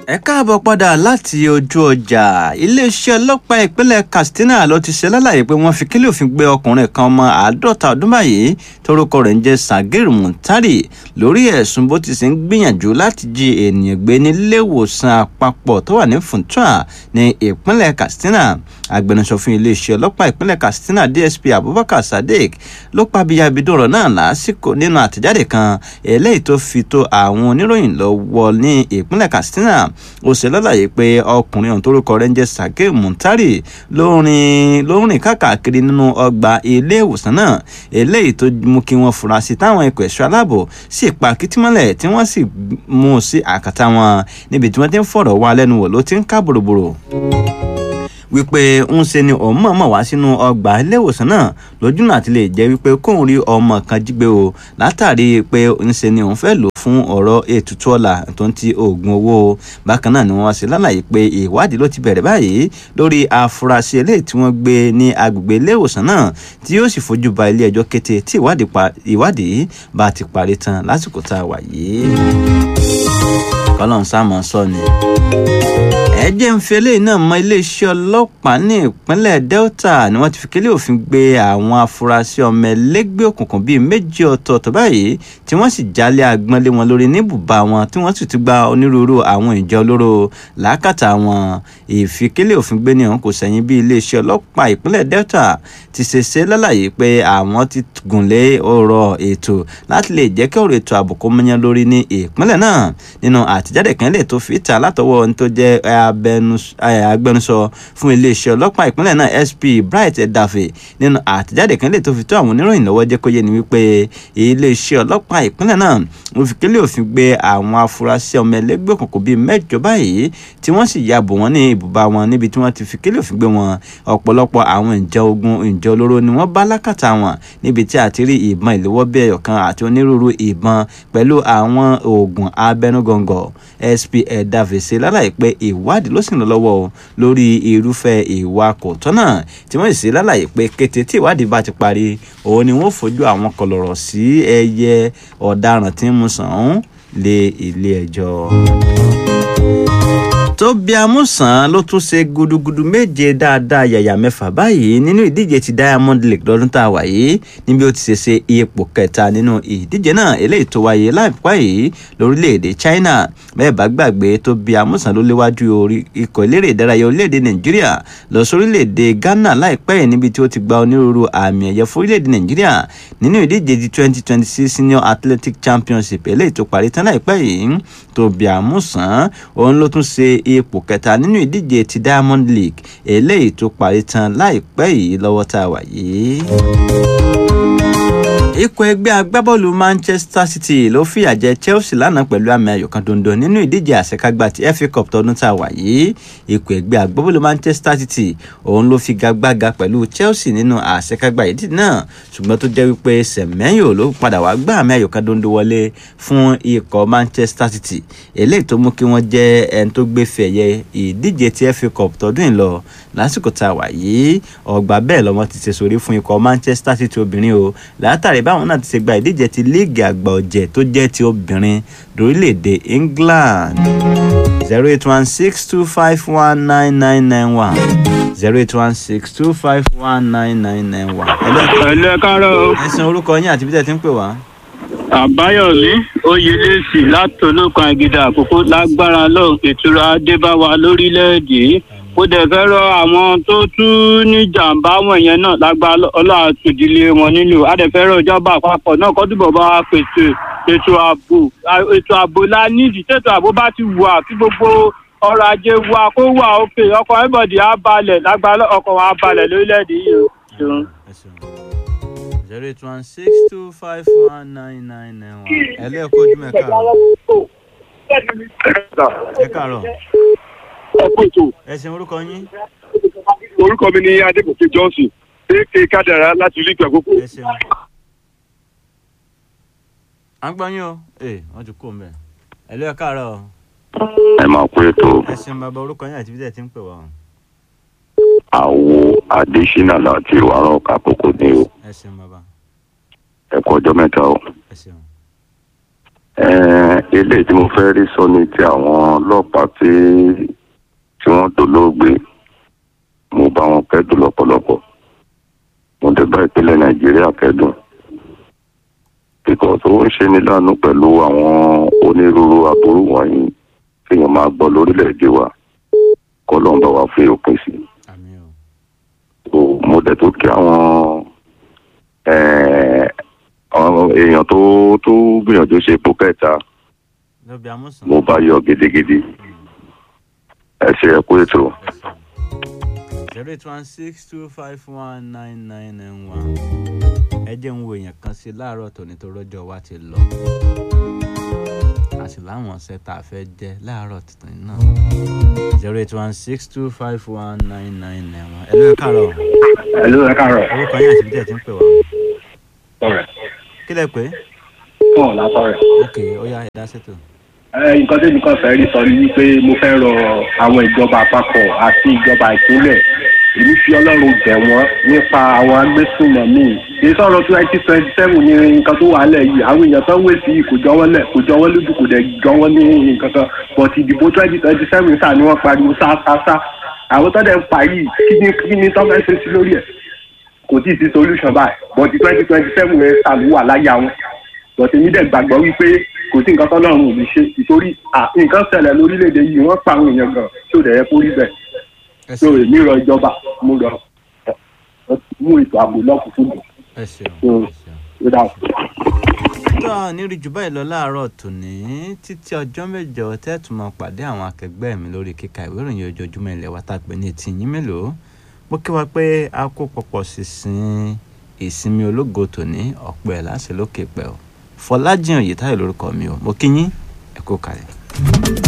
ẹ káàbọ̀ padà láti ojú ọjà iléeṣẹ́ ọlọ́pàá ìpínlẹ̀ katsina ló ti ṣe lálàyé pé wọ́n fi kílẹ̀ òfin gbé ọkùnrin kan ọmọ àádọ́ta ọdún báyìí torúkọ rẹ̀ ń jẹ́ sagir muntari lórí ẹ̀sùn bó ti ṣe ń gbìyànjú láti jí ènìyàn gbé níléèwòsàn àpapọ̀ tó wà ní funtua ní ìpínlẹ̀ katsina agbẹnusọ fún iléeṣẹ́ ọlọ́pàá ìpínlẹ̀ katsina dsp abubakar sadiq ló pa abiyabidun ọ̀rọ̀ náà lásìkò nínú àtẹ̀jáde kan eléyìí tó fi tó àwọn oníròyìn lọ́wọ́ ní ìpínlẹ̀ katsina ó ṣe lálàyé pé ọkùnrin ọ̀hún torúkọ rẹ̀ ń jẹ́ sake muntari ló rìn káàkiri nínú ọgbà ilé ìwòsàn náà eléyìí tó mú kí wọ́n fura sí táwọn ikọ̀ ẹ̀ṣọ́ aláàbò sì pa kìtìmọ́lẹ̀ tí wọ́n sì mú un sí àkàtà wọn níbi tí wọ́n ti ń fọ̀rọ̀ wá lẹ́nu wò ló ti ń ká bòròbòrò wípé ń ṣe ni òun mọ̀ọ́mọ̀ wá sínú ọgbà iléèwòsàn náà lójúnà àti lè jẹ́ wípé kóun rí ọmọ kan jí gbé o látàrí pé ń ṣe ni òun fẹ́ lò fún ọ̀rọ̀ ètùtù ọ̀la tó ń ti oògùn owó bákan náà ni wọ́n ṣe lálàyé pé ìwádìí ló ti bẹ̀rẹ̀ báyìí lórí afurasí eléyìí tí wọ́n gbé ní agbègbè iléèwòsàn náà tí yóò sì fojú ba ilé ẹjọ́ kété tí ìwádìí bá ti parí tán lásìkò tá a wà yìí kọ́lọ́n sá mọ́ sọ ni ẹ jẹ́ ń fi eléyìí náà mọ iléeṣẹ́ ọlọ́pàá ní ìpínlẹ̀ delta ni wọ́n ti fi kélé òfin gbé àwọn afurasí ọmọ ẹlẹ́gbẹ́ òkùnkùn bíi méjì ọ̀tọ̀ọ̀tọ̀ báyìí tí wọ́n sì jálẹ̀ agbọ́nlé wọn lórí níbùbá wọn tí wọ́n sì ti gba onírúurú àwọn ìjọ olóró làákàtà wọn ìfikélé òfin gbé ní ọ̀hún kò sẹ́yìn bí iléeṣẹ́ ọlọ́pàá ìpínlẹ̀ delta ti ṣe ṣe lálàyé pé àwọn ti gùnlé ọ̀rọ̀ ètò láti lè jẹ́ kí ọ̀rọ̀ ètò ààbò kó mọ́yán lórí ní ìpínlẹ̀ náà nínú àtijáde kan lè tó fi ta látọwọ́ ní tó jẹ́ agbẹnusọ fún iléeṣẹ́ ọlọ́pàá ìpínlẹ̀ náà sp bright edafe nínú àtijáde kan lè tó fi tó àwọn oníròyìn lọ́wọ́ jẹ́ kó yé ni wípé iléeṣẹ́ ọlọ́pàá ìpínlẹ̀ náà wọ́n fi kélé òfin gbé àwọn afurasí ọmọ ẹlẹ́gbẹ́ òkùnkùn bíi mẹ́jọ báyìí tí wọ́n sì ya bò wọ́n ní ibùba wọn níbi tí wọ́n ti fi kélé òfin gbé wọn ọ̀pọ̀lọpọ̀ àwọn ìjọ ogun ìjọ olóró ni wọ́n bá lákàtà wọn níbi tí a ti rí ìbọn ìléwọ́ bí ẹyọ kan àti onírúurú ìbọn pẹ̀lú àwọn oògùn abẹnugọ̀ngọ̀ sp edafe ṣe lálàyé pé ìwádìí ló sì ń lọ lọ́wọ́ o lórí irúfẹ́ ìwà kò tọ́nà tí wọ́n sì lálàyé pé kété tí ìwádìí bá ti parí òun ni wọ́n fojú àwọn kọlọ̀rọ̀ sí ẹyẹ ọ̀daràn tí ń mú sàn án lé ilé ẹjọ́ tóbi amúsàn ló tún ṣe gudugudu méje dáadáa yàyà mẹ́fà báyìí nínú ìdíje ti diamond league lọ́dún tá a wà yìí níbi ó ti ṣe ṣe ipò kẹta nínú ìdíje náà eléyìí tó wáyé láìpẹ́ yìí lórílẹ̀‐èdè china bẹ́ẹ̀ bá gbàgbé tóbi amúsàn ló léwájú orí ikọ̀ eléré ìdárayá orílẹ̀‐èdè nàìjíríà lọ sórílẹ̀‐èdè ghana láìpẹ́ yìí níbi tí ó ti gba onírúurú àmì ẹ̀yẹ fún orílẹ̀‐èdè nàìjíríà nínú ìdíje ti twenty twenty six senior athletic championship eléyìí tó parí tán láìpẹ́ yìí tóbi amúsàn òun ló tún ṣe ipò kẹta nínú ìdíje ti diamond league eléyìí tó parí tán láìpẹ́ yìí lọ́wọ́ tá a wà yìí ikọ̀ ẹgbẹ́ agbábọ́ọ̀lù manchester city ló fìyà jẹ chelsea lánàá pẹ̀lú àmì ayò kan dondo nínú ìdíje àṣekágbá ti fa cup tọdún tá a wà yìí ikọ̀ ẹgbẹ́ agbábọ́ọ̀lù manchester city òun ló fi gagbága pẹ̀lú chelsea nínú àṣekágbá ìdíje náà ṣùgbọ́n tó jẹ́ wípé sẹ̀mẹ́yò ló padà wá gbá àmì ayò kan dondo wọlé fún ikọ̀ manchester city eléyìí tó mú kí wọ́n jẹ́ ẹni tó gbé fẹ̀yẹ ìdíje ti fa cup tọdún yìí lọ lásìkò tá a wà yìí ọgbà bẹ́ẹ̀ lọ́mọ ti ṣe sórí fún ikọ̀ manchester city obìnrin o látàrí báwọn náà ti ṣe gba ìdíje ti líìgì àgbà ọ̀jẹ̀ tó jẹ́ ti obìnrin lórílẹ̀‐èdè england zero eight one six two five one nine nine nine one zero eight one six two five one nine nine nine one. ẹ̀lẹ́ kárọ̀ ẹ̀sìn orúkọ yín àti bí tẹ̀ ti ń pè wá. àbáyọ̀mí oyèlẹ́sì látọlọ́kan àgídà àkókò lágbára lọ́hùn ìtura adébáwa lórílẹ̀‐èdè ó dẹ̀ fẹ́ rọ àwọn tó tún ní jàǹbá wọ̀nyẹn náà lágbára ọlọ́run àtòdìlé wọn nínú adẹ̀fẹ́ rọ ìjọba àpapọ̀ náà kọ́ túbọ̀ bá wa pèsè ètò ààbò ètò ààbò la nídìí tètò ààbò bá ti wà kí gbogbo ọrọ̀ ajé wa kó wà òkè ọkọ̀ everybody á balẹ̀ lágbára ọkọ̀ wa á balẹ̀ lórílẹ̀‐èdè yìí o. ṣeun. zero eight one six two five one nine nine nine one. ẹ lẹ́ẹ̀kọ́ ojú mẹ́ka ẹ káàárọ̀ ọ̀pọ̀ ètò ẹ̀sìn orúkọ yín orúkọ mi ni adébòkè johnson ak kádàrá láti ìlú ìgbà àkókò. ẹ̀sìn. à ń gbọ́ yín o ee wọ́n ti kú o mẹ́ ẹ lẹ́ẹ̀ káàárọ̀ ẹ máa pé ètò ẹ̀sìn bàbá orúkọ yín àti bí tẹ̀ ti ń pè wá. àwo adésínà láti wàrà àkókò ní o ẹ̀sìn bàbá ẹ kú ọjọ́ mẹ́ta o ẹ̀sìn Eh, eléyìí tí mo fẹ́ rí sọ ni ti àwọn ọlọ́pàá tí tí wọ́n dolóògbé mo bá wọn kẹ́dùn lọ́pọ̀lọpọ̀ mo dẹ̀ bá ìpínlẹ̀ nàìjíríà kẹ́dùn because ó ń ṣe ní láàánú pẹ̀lú àwọn onírúurú aburú wọ̀nyí tí èèyàn máa gbọ́ lórílẹ̀‐èdè wa kọ́ ló ń bá wa fi òpin sí i àmì o so mo dẹ̀ tó kí àwọn eh, àwọn èèyàn tó tó gbìyànjú ṣe ipò kẹta lóbi amúsùn mo bá yọ gidigidi ẹ ṣe ẹ kú ètò. zero eight one six two five one nine nine nine one ẹ jẹ́ ń wo èèyàn kan sí láàárọ̀ tòní tó rọ́jọ́ wa ti lọ a sì láwọn ọ̀sẹ̀ tá a fẹ́ jẹ́ láàárọ̀ tuntun náà zero eight one six two five one nine nine nine one ẹ lóye káàárọ̀ Hello, ẹ káàárọ̀. orúkọ yín àti bíjẹ́ ti ń pè wá Sọ̀rọ̀. kí lẹ pé Fún ọ̀la sọ̀rọ̀. ok ó yá ẹ̀dá ṣètò Ẹ nǹkan tí nǹkan fẹ́ rí sọ ni wípé mo fẹ́ rọ àwọn ìjọba àpapọ̀ àti ìjọba ìpínlẹ̀ èmi fi ọlọ́run bẹ̀ wọ́n nípa àwọn agbésùnmọ̀mí èyí sọ̀rọ̀ twenty twenty seven ní nǹkan tó wà lẹ̀ yìí àwọn èèyàn tó ń wé sí i kò jọ wọ́n lẹ̀ kò jọ wọ́n lójú kò dẹ̀ jọ wọ́n ní nǹkan kan but ìdìbò twenty twenty seven sáà ni wọ́n pariwo sáásá àwọn tó dẹ̀ ń pa yìí kí ni kí ni tó fẹ́ ṣe sí lórí ẹ̀ kò tí ì sí solution báyìí but twenty twenty seven yẹn sàlùwà láyà wọn but èmi dẹ̀ gbàgbọ́ wípé kò sí nǹkan tọ́lọ́run ò ní ṣe ìtorí à, nǹkan ṣẹlẹ̀ lórílẹ̀‐èdè yìí wọ́n pa àwọn èèyàn gan tí ò dẹ̀ yẹ kó rí bẹ́ẹ̀ ẹ so ṣeun èmi rọ ìjọba mo rọ ẹ, mú ètò ààbò lọ́kùnkúndùn ẹ ṣeun Mm. ẹ ṣeun. ó dà tó a ní rí jù báyìí lọ láàárọ̀ tòní títí ọjọ́ mẹ́jọ tẹ́tù máa pàdé àwọn akẹgbẹ́ mi lórí kíka ìwé ìròyìn ojoojúmọ́ ilẹ̀ wa tá a pè ní etí yín mélòó mo kí wa pé a kó pọ̀pọ̀ sísìn ìsinmi ológo tòní ọ̀pọ̀ ẹ̀ láṣẹ lókè pẹ̀ o fọlájìn òyìtáyọ̀ lórúkọ mi o mo kí yín ẹ kú kalẹ̀.